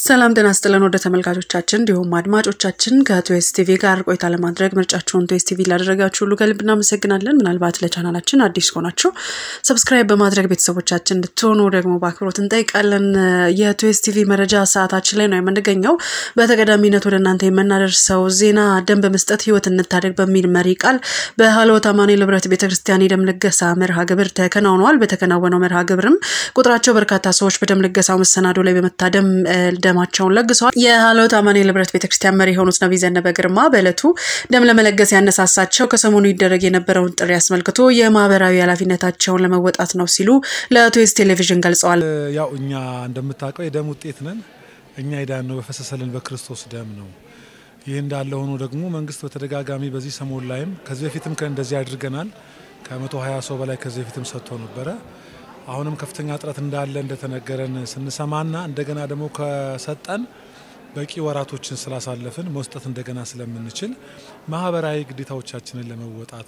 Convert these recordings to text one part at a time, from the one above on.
ሰላም ጤና ስጥልን ወደ ተመልካቾቻችን እንዲሁም አድማጮቻችን ከቱዌስ ቲቪ ጋር ቆይታ ለማድረግ ምርጫችሁን ቱዌስ ቲቪ ላደረጋችሁ ሁሉ ከልብ እናመሰግናለን። ምናልባት ለቻናላችን አዲስ ከሆናችሁ ሰብስክራይብ በማድረግ ቤተሰቦቻችን እንድትሆኑ ደግሞ በአክብሮት እንጠይቃለን። የቱዌስ ቲቪ መረጃ ሰዓታችን ላይ ነው የምንገኘው። በተቀዳሚነት ወደ እናንተ የምናደርሰው ዜና ደም በመስጠት ህይወት እንታደግ በሚል መሪ ቃል በሀልዎት አማኑኤል ህብረት ቤተክርስቲያን የደም ልገሳ መርሃ ግብር ተከናውነዋል። በተከናወነው መርሃ ግብርም ቁጥራቸው በርካታ ሰዎች በደም ልገሳው መሰናዶ ላይ በመታደም ደማቸውን ለግሰዋል። የሀልዎት አማኑኤል ህብረት ቤተክርስቲያን መሪ የሆኑት ነቢይ ዘነበ ግርማ በዕለቱ ደም ለመለገስ ያነሳሳቸው ከሰሞኑ ይደረግ የነበረውን ጥሪ አስመልክቶ የማህበራዊ ኃላፊነታቸውን ለመወጣት ነው ሲሉ ለቱዌስ ቴሌቪዥን ገልጸዋል። ያው እኛ እንደምታውቀው የደም ውጤት ነን። እኛ የዳነው በፈሰሰልን በክርስቶስ ደም ነው። ይህ እንዳለ ሆኖ ደግሞ መንግስት በተደጋጋሚ በዚህ ሰሞን ላይም ከዚህ በፊትም እንደዚህ አድርገናል። ከመቶ ሀያ ሰው በላይ ከዚህ በፊትም ሰጥቶ ነበረ። አሁንም ከፍተኛ እጥረት እንዳለ እንደተነገረን ስንሰማና እንደገና ደግሞ ከሰጠን በቂ ወራቶችን ስላሳለፍን መስጠት እንደገና ስለምንችል ማህበራዊ ግዴታዎቻችንን ለመወጣት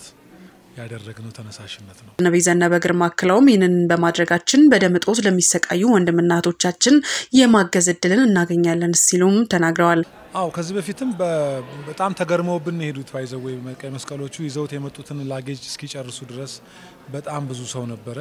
ያደረግነው ተነሳሽነት ነው። ነቢይ ዘነበ ግርማ አክለውም ይህንን በማድረጋችን በደም እጦት ለሚሰቃዩ ወንድምና እህቶቻችን የማገዝ እድልን እናገኛለን ሲሉም ተናግረዋል። አው ከዚህ በፊትም በጣም ተገርመውብን የሄዱት ባይዘው ወይ ቀይ መስቀሎቹ ይዘውት የመጡትን ላጌጅ እስኪጨርሱ ድረስ በጣም ብዙ ሰው ነበረ።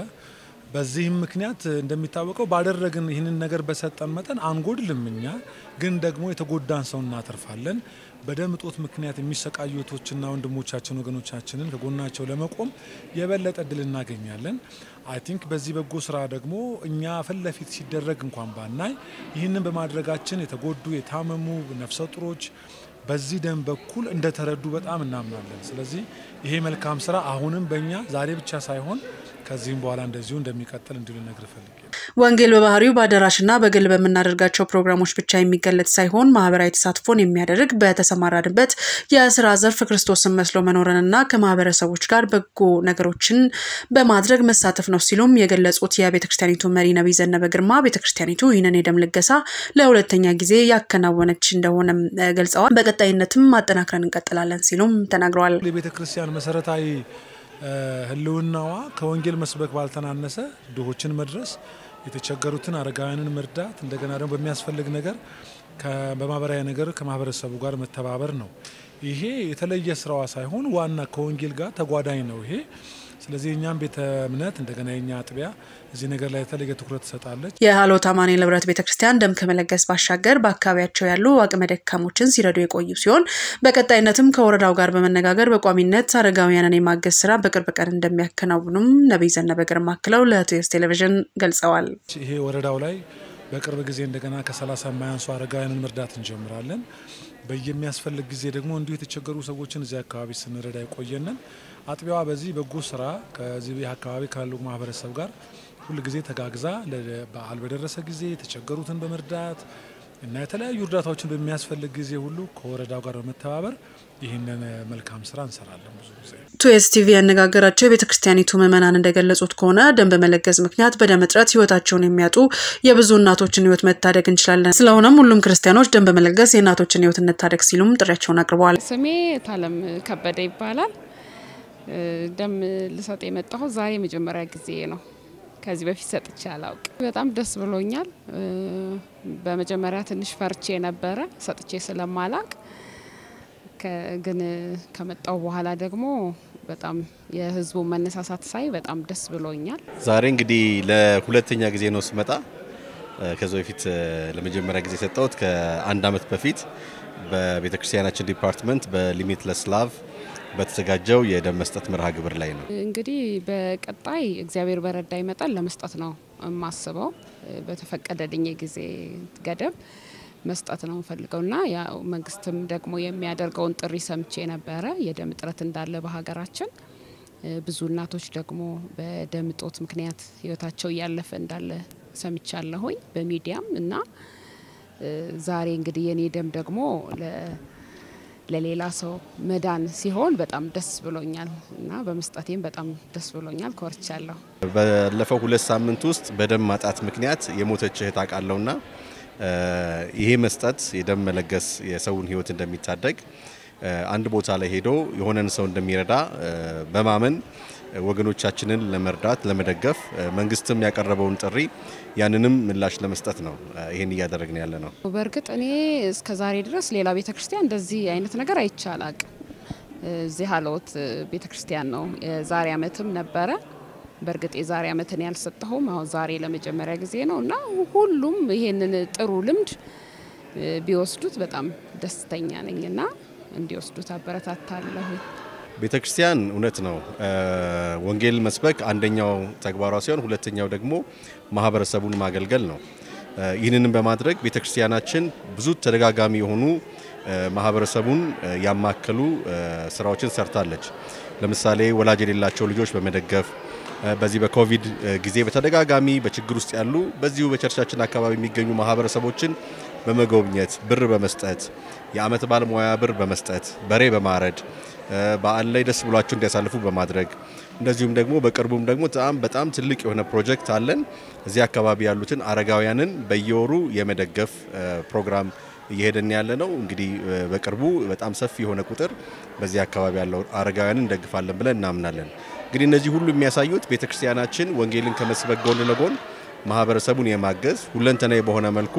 በዚህም ምክንያት እንደሚታወቀው ባደረግን ይህንን ነገር በሰጠን መጠን አንጎድልም። እኛ ግን ደግሞ የተጎዳን ሰው እናተርፋለን። በደም እጦት ምክንያት የሚሰቃዩ እህቶችና ወንድሞቻችን ወገኖቻችንን ከጎናቸው ለመቆም የበለጠ እድል እናገኛለን። አይ ቲንክ በዚህ በጎ ስራ ደግሞ እኛ ፊት ለፊት ሲደረግ እንኳን ባናይ ይህንን በማድረጋችን የተጎዱ የታመሙ ነፍሰ ጡሮች በዚህ ደም በኩል እንደተረዱ በጣም እናምናለን። ስለዚህ ይሄ መልካም ስራ አሁንም በእኛ ዛሬ ብቻ ሳይሆን ከዚህም በኋላ እንደዚሁ እንደሚቀጥል እንዲሉ ነግር ፈልጌ ወንጌል በባህሪው በአዳራሽና በግል በምናደርጋቸው ፕሮግራሞች ብቻ የሚገለጥ ሳይሆን ማህበራዊ ተሳትፎን የሚያደርግ በተሰማራንበት የስራ ዘርፍ ክርስቶስን መስሎ መኖርንና ከማህበረሰቦች ጋር በጎ ነገሮችን በማድረግ መሳተፍ ነው ሲሉም የገለጹት የቤተክርስቲያኒቱ መሪ ነቢይ ዘነበ ግርማ ቤተክርስቲያኒቱ ይህንን የደም ልገሳ ለሁለተኛ ጊዜ ያከናወነች እንደሆነም ገልጸዋል። በቀጣይነትም ማጠናክረን እንቀጥላለን ሲሉም ተናግረዋል። የቤተክርስቲያን መሰረታዊ ህልውናዋ ከወንጌል መስበክ ባልተናነሰ ድሆችን መድረስ፣ የተቸገሩትን አረጋውያንን መርዳት፣ እንደገና ደግሞ በሚያስፈልግ ነገር በማህበራዊ ነገር ከማህበረሰቡ ጋር መተባበር ነው። ይሄ የተለየ ስራዋ ሳይሆን ዋና ከወንጌል ጋር ተጓዳኝ ነው ይሄ። ስለዚህ የእኛም ቤተ እምነት እንደገና የኛ አጥቢያ እዚህ ነገር ላይ የተለየ ትኩረት ትሰጣለች። የሀልዎት አማኑኤል ህብረት ቤተክርስቲያን ደም ከመለገስ ባሻገር በአካባቢያቸው ያሉ አቅመ ደካሞችን ሲረዱ የቆዩ ሲሆን በቀጣይነትም ከወረዳው ጋር በመነጋገር በቋሚነት አረጋውያንን የማገዝ ስራ በቅርብ ቀን እንደሚያከናውኑም ነቢይ ዘነበ ግርማ አክለው ለቱዌስ ቴሌቪዥን ገልጸዋል። ይሄ ወረዳው ላይ በቅርብ ጊዜ እንደገና ከሰላሳ የማያንሱ አረጋውያንን መርዳት እንጀምራለን። በየሚያስፈልግ ጊዜ ደግሞ እንዲሁ የተቸገሩ ሰዎችን እዚህ አካባቢ ስንረዳ የቆየንን አጥቢያዋ በዚህ በጎ ስራ ከዚህ አካባቢ ካሉ ማህበረሰብ ጋር ሁል ጊዜ ተጋግዛ በዓል በደረሰ ጊዜ የተቸገሩትን በመርዳት እና የተለያዩ እርዳታዎችን በሚያስፈልግ ጊዜ ሁሉ ከወረዳው ጋር በመተባበር ይህንን መልካም ስራ እንሰራለን። ብዙ ጊዜ ቱዌስ ቲቪ ያነጋገራቸው የቤተ ክርስቲያኒቱ ምዕመናን እንደገለጹት ከሆነ ደም በመለገስ ምክንያት በደም እጥረት ህይወታቸውን የሚያጡ የብዙ እናቶችን ህይወት መታደግ እንችላለን። ስለሆነም ሁሉም ክርስቲያኖች ደም በመለገስ የእናቶችን ህይወት እንታደግ ሲሉም ጥሪያቸውን አቅርበዋል። ስሜ ታለም ከበደ ይባላል። ደም ልሰጥ የመጣሁት ዛሬ የመጀመሪያ ጊዜ ነው። ከዚህ በፊት ሰጥቼ አላውቅ። በጣም ደስ ብሎኛል። በመጀመሪያ ትንሽ ፈርቼ ነበረ ሰጥቼ ስለማላቅ፣ ግን ከመጣው በኋላ ደግሞ በጣም የህዝቡ መነሳሳት ሳይ በጣም ደስ ብሎኛል። ዛሬ እንግዲህ ለሁለተኛ ጊዜ ነው ስመጣ። ከዚ በፊት ለመጀመሪያ ጊዜ የሰጠሁት ከአንድ አመት በፊት በቤተክርስቲያናችን ዲፓርትመንት በሊሚትለስ ላቭ በተዘጋጀው የደም መስጠት መርሃ ግብር ላይ ነው። እንግዲህ በቀጣይ እግዚአብሔር በረዳ ይመጣል ለመስጠት ነው የማስበው። በተፈቀደልኝ የጊዜ ገደብ መስጠት ነው የምፈልገው እና ያው መንግስትም ደግሞ የሚያደርገውን ጥሪ ሰምቼ ነበረ። የደም እጥረት እንዳለ በሀገራችን ብዙ እናቶች ደግሞ በደም እጦት ምክንያት ህይወታቸው እያለፈ እንዳለ ሰምቻለሁኝ በሚዲያም እና ዛሬ እንግዲህ የኔ ደም ደግሞ ለሌላ ሰው መዳን ሲሆን በጣም ደስ ብሎኛል እና በመስጠቴም በጣም ደስ ብሎኛል። ኮርቻለሁ። ባለፈው ሁለት ሳምንት ውስጥ በደም ማጣት ምክንያት የሞተች እህት አውቃለሁና ይሄ መስጠት የደም መለገስ የሰውን ህይወት እንደሚታደግ አንድ ቦታ ላይ ሄዶ የሆነን ሰው እንደሚረዳ በማመን ወገኖቻችንን ለመርዳት ለመደገፍ መንግስትም ያቀረበውን ጥሪ ያንንም ምላሽ ለመስጠት ነው ይህን እያደረግን ያለ ነው። በእርግጥ እኔ እስከ ዛሬ ድረስ ሌላ ቤተ ክርስቲያን እንደዚህ አይነት ነገር አይቼ አላቅም። እዚህ ሀለወት ቤተ ክርስቲያን ነው። የዛሬ አመትም ነበረ። በእርግጥ የዛሬ አመትን ያልሰጠሁም አሁን ዛሬ ለመጀመሪያ ጊዜ ነው እና ሁሉም ይሄንን ጥሩ ልምድ ቢወስዱት በጣም ደስተኛ ነኝ እና እንዲወስዱት አበረታታለሁ። ቤተ ክርስቲያን እውነት ነው ወንጌል መስበክ አንደኛው ተግባሯ ሲሆን ሁለተኛው ደግሞ ማህበረሰቡን ማገልገል ነው። ይህንንም በማድረግ ቤተ ክርስቲያናችን ብዙ ተደጋጋሚ የሆኑ ማህበረሰቡን ያማከሉ ስራዎችን ሰርታለች። ለምሳሌ ወላጅ የሌላቸው ልጆች በመደገፍ በዚህ በኮቪድ ጊዜ በተደጋጋሚ በችግር ውስጥ ያሉ በዚሁ በቸርቻችን አካባቢ የሚገኙ ማህበረሰቦችን በመጎብኘት ብር በመስጠት የአመት በዓል ሙያ ብር በመስጠት በሬ በማረድ በዓል ላይ ደስ ብሏቸው እንዲያሳልፉ በማድረግ እንደዚሁም ደግሞ በቅርቡም ደግሞ በጣም በጣም ትልቅ የሆነ ፕሮጀክት አለን። እዚህ አካባቢ ያሉትን አረጋውያንን በየወሩ የመደገፍ ፕሮግራም እየሄደን ያለ ነው። እንግዲህ በቅርቡ በጣም ሰፊ የሆነ ቁጥር በዚህ አካባቢ ያለው አረጋውያንን እንደግፋለን ብለን እናምናለን። እንግዲህ እነዚህ ሁሉ የሚያሳዩት ቤተክርስቲያናችን ወንጌልን ከመስበክ ጎን ለጎን ማህበረሰቡን የማገዝ ሁለንተናዊ በሆነ መልኩ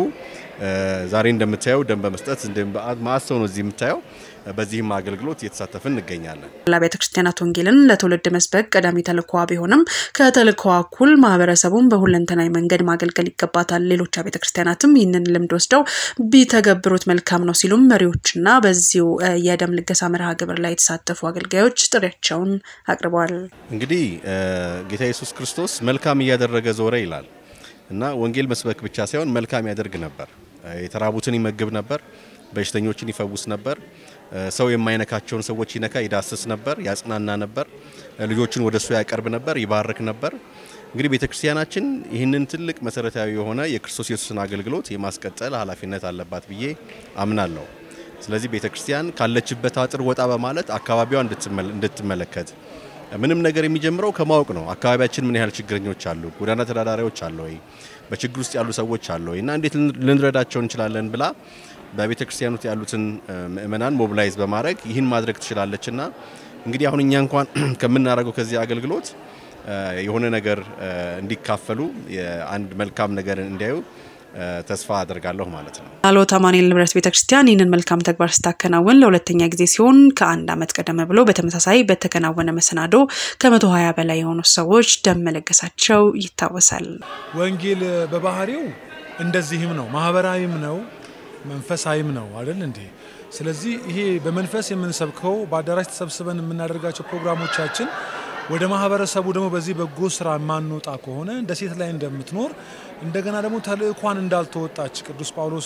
ዛሬ እንደምታየው ደም በመስጠት ማአት ሰው ነው እዚህ የምታየው። በዚህም አገልግሎት እየተሳተፍን እንገኛለን። ቤተ ክርስቲያናት ወንጌልን ለትውልድ መስበክ ቀዳሚ ተልእኮዋ ቢሆንም ከተልእኮዋ እኩል ማህበረሰቡን በሁለንተናዊ መንገድ ማገልገል ይገባታል። ሌሎች ቤተ ክርስቲያናትም ይህንን ልምድ ወስደው ቢተገብሩት መልካም ነው ሲሉም መሪዎችና በዚሁ የደም ልገሳ መርሃ ግብር ላይ የተሳተፉ አገልጋዮች ጥሪያቸውን አቅርበዋል። እንግዲህ ጌታ ኢየሱስ ክርስቶስ መልካም እያደረገ ዞረ ይላል እና ወንጌል መስበክ ብቻ ሳይሆን መልካም ያደርግ ነበር። የተራቡትን ይመግብ ነበር፣ በሽተኞችን ይፈውስ ነበር፣ ሰው የማይነካቸውን ሰዎች ይነካ ይዳስስ ነበር፣ ያጽናና ነበር፣ ልጆችን ወደ እሱ ያቀርብ ነበር፣ ይባርክ ነበር። እንግዲህ ቤተ ክርስቲያናችን ይህንን ትልቅ መሰረታዊ የሆነ የክርስቶስ ኢየሱስን አገልግሎት የማስቀጠል ኃላፊነት አለባት ብዬ አምናለሁ። ስለዚህ ቤተ ክርስቲያን ካለችበት አጥር ወጣ በማለት አካባቢዋ እንድትመለከት ምንም ነገር የሚጀምረው ከማወቅ ነው። አካባቢያችን ምን ያህል ችግረኞች አሉ፣ ጎዳና ተዳዳሪዎች አሉ ወይ፣ በችግር ውስጥ ያሉ ሰዎች አሉ ወይ እና እንዴት ልንረዳቸው እንችላለን ብላ በቤተ ክርስቲያን ውስጥ ያሉትን ምእመናን ሞቢላይዝ በማድረግ ይህን ማድረግ ትችላለች እና እንግዲህ አሁን እኛ እንኳን ከምናደርገው ከዚህ አገልግሎት የሆነ ነገር እንዲካፈሉ አንድ መልካም ነገር እንዲያዩ ተስፋ አደርጋለሁ ማለት ነው። ሀሎት አማኑኤል ንብረት ቤተክርስቲያን ይህንን መልካም ተግባር ስታከናውን ለሁለተኛ ጊዜ ሲሆን ከአንድ ዓመት ቀደም ብሎ በተመሳሳይ በተከናወነ መሰናዶ ከመቶ ሀያ በላይ የሆኑ ሰዎች ደም መለገሳቸው ይታወሳል። ወንጌል በባህሪው እንደዚህም ነው፣ ማህበራዊም ነው፣ መንፈሳዊም ነው አይደል እንዴ? ስለዚህ ይሄ በመንፈስ የምንሰብከው በአዳራሽ ተሰብስበን የምናደርጋቸው ፕሮግራሞቻችን ወደ ማህበረሰቡ ደግሞ በዚህ በጎ ስራ የማንወጣ ከሆነ እንደ ሴት ላይ እንደምትኖር እንደገና ደግሞ ተልእኳን እንዳልተወጣች ቅዱስ ጳውሎስ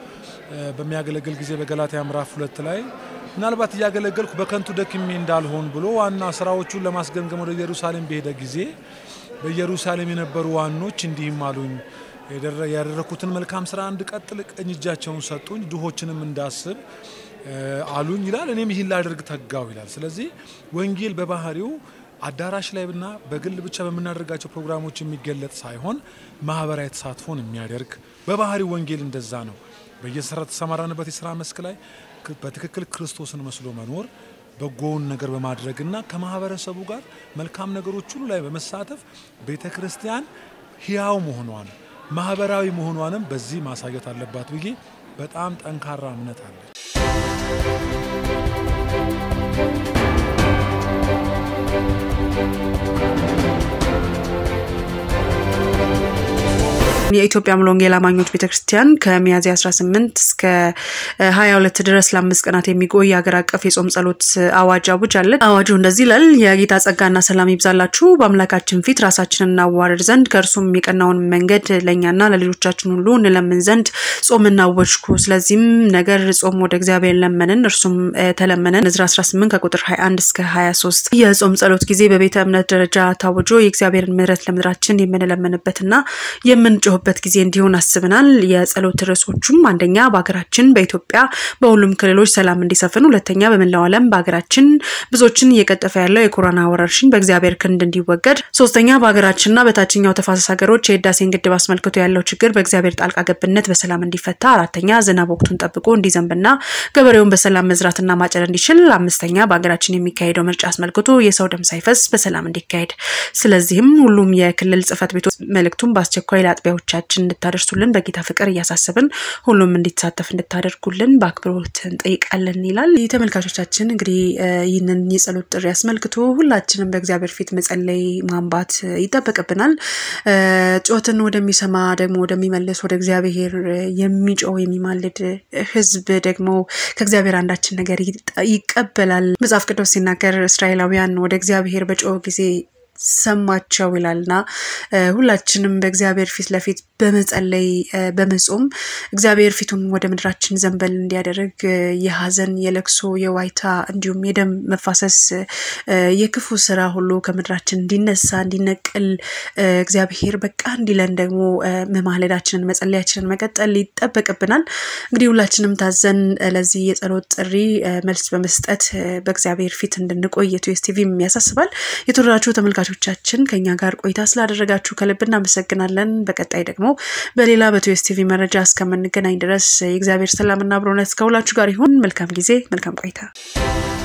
በሚያገለግል ጊዜ በገላትያ ምዕራፍ ሁለት ላይ ምናልባት እያገለገልኩ በከንቱ ደክሜ እንዳልሆን ብሎ ዋና ስራዎቹን ለማስገምገም ወደ ኢየሩሳሌም በሄደ ጊዜ በኢየሩሳሌም የነበሩ ዋኖች እንዲህም አሉኝ ያደረኩትን መልካም ስራ እንድቀጥል ቀኝ እጃቸውን ሰጡኝ፣ ድሆችንም እንዳስብ አሉኝ ይላል። እኔም ይህን ላደርግ ተጋው ይላል። ስለዚህ ወንጌል በባህሪው አዳራሽ ላይ ብና በግል ብቻ በምናደርጋቸው ፕሮግራሞች የሚገለጥ ሳይሆን ማህበራዊ ተሳትፎን የሚያደርግ በባህሪው ወንጌል እንደዛ ነው። በየስራ ተሰማራንበት የስራ መስክ ላይ በትክክል ክርስቶስን መስሎ መኖር በጎውን ነገር በማድረግና ከማህበረሰቡ ጋር መልካም ነገሮች ሁሉ ላይ በመሳተፍ ቤተ ክርስቲያን ህያው መሆኗን ማህበራዊ መሆኗንም በዚህ ማሳየት አለባት ብዬ በጣም ጠንካራ እምነት አለ። የኢትዮጵያ ሙሉ ወንጌል አማኞች ቤተክርስቲያን ከሚያዝያ 18 እስከ 22 ድረስ ለአምስት ቀናት የሚቆይ የሀገር አቀፍ የጾም ጸሎት አዋጅ አውጃለች። አዋጁ እንደዚህ ይላል። የጌታ ጸጋና ሰላም ይብዛላችሁ፣ በአምላካችን ፊት ራሳችንን እናዋርድ ዘንድ ከእርሱም የቀናውን መንገድ ለእኛና ለልጆቻችን ሁሉ እንለምን ዘንድ ጾም እናወጅኩ። ስለዚህም ነገር ጾም ወደ እግዚአብሔር ለመንን፣ እርሱም ተለመነን። ዕዝራ 18 ከቁጥር 21 እስከ 23 የጾም ጸሎት ጊዜ በቤተ እምነት ደረጃ ታውጆ የእግዚአብሔርን ምሕረት ለምድራችን የምንለምንበትና የምንጮህ የሚያውበት ጊዜ እንዲሆን አስበናል። የጸሎት ርዕሶቹም አንደኛ በሀገራችን በኢትዮጵያ በሁሉም ክልሎች ሰላም እንዲሰፍን፣ ሁለተኛ በመላው ዓለም በሀገራችን ብዙዎችን እየቀጠፈ ያለው የኮሮና ወረርሽኝ በእግዚአብሔር ክንድ እንዲወገድ፣ ሶስተኛ በሀገራችንና በታችኛው ተፋሰስ ሀገሮች የህዳሴን ግድብ አስመልክቶ ያለው ችግር በእግዚአብሔር ጣልቃ ገብነት በሰላም እንዲፈታ፣ አራተኛ ዝናብ ወቅቱን ጠብቆ እንዲዘንብና ገበሬውን በሰላም መዝራትና ማጨድ እንዲችል፣ አምስተኛ በሀገራችን የሚካሄደው ምርጫ አስመልክቶ የሰው ደም ሳይፈስ በሰላም እንዲካሄድ። ስለዚህም ሁሉም የክልል ጽህፈት ቤቶች መልእክቱን በአስቸኳይ ለአጥቢያዎቻችን እንድታደርሱልን በጌታ ፍቅር እያሳሰብን ሁሉም እንዲሳተፍ እንድታደርጉልን በአክብሮት እንጠይቃለን ይላል። ተመልካቾቻችን እንግዲህ ይህንን የጸሎት ጥሪ አስመልክቶ ሁላችንም በእግዚአብሔር ፊት መጸለይ ማንባት ይጠበቅብናል። ጮትን ወደሚሰማ ደግሞ ወደሚመልስ ወደ እግዚአብሔር የሚጮው የሚማልድ ህዝብ ደግሞ ከእግዚአብሔር አንዳችን ነገር ይቀበላል። መጽሐፍ ቅዱስ ሲናገር እስራኤላውያን ወደ እግዚአብሔር በጮህ ጊዜ ሰማቸው ይላልና ሁላችንም በእግዚአብሔር ፊት ለፊት በመጸለይ በመጾም እግዚአብሔር ፊቱን ወደ ምድራችን ዘንበል እንዲያደርግ የሀዘን የለቅሶ የዋይታ እንዲሁም የደም መፋሰስ የክፉ ስራ ሁሉ ከምድራችን እንዲነሳ እንዲነቅል እግዚአብሔር በቃ እንዲለን ደግሞ መማለዳችንን መጸለያችንን መቀጠል ይጠበቅብናል። እንግዲህ ሁላችንም ታዘን ለዚህ የጸሎት ጥሪ መልስ በመስጠት በእግዚአብሔር ፊት እንድንቆይ የቱኤስ ቲቪም ያሳስባል። የተወደዳችሁ ተመልካቾቻችን ከኛ ጋር ቆይታ ስላደረጋችሁ ከልብ እናመሰግናለን። በቀጣይ ደግሞ በሌላ በቱኤስ ቲቪ መረጃ እስከምንገናኝ ድረስ የእግዚአብሔር ሰላምና አብሮነት ከሁላችሁ ጋር ይሁን። መልካም ጊዜ፣ መልካም ቆይታ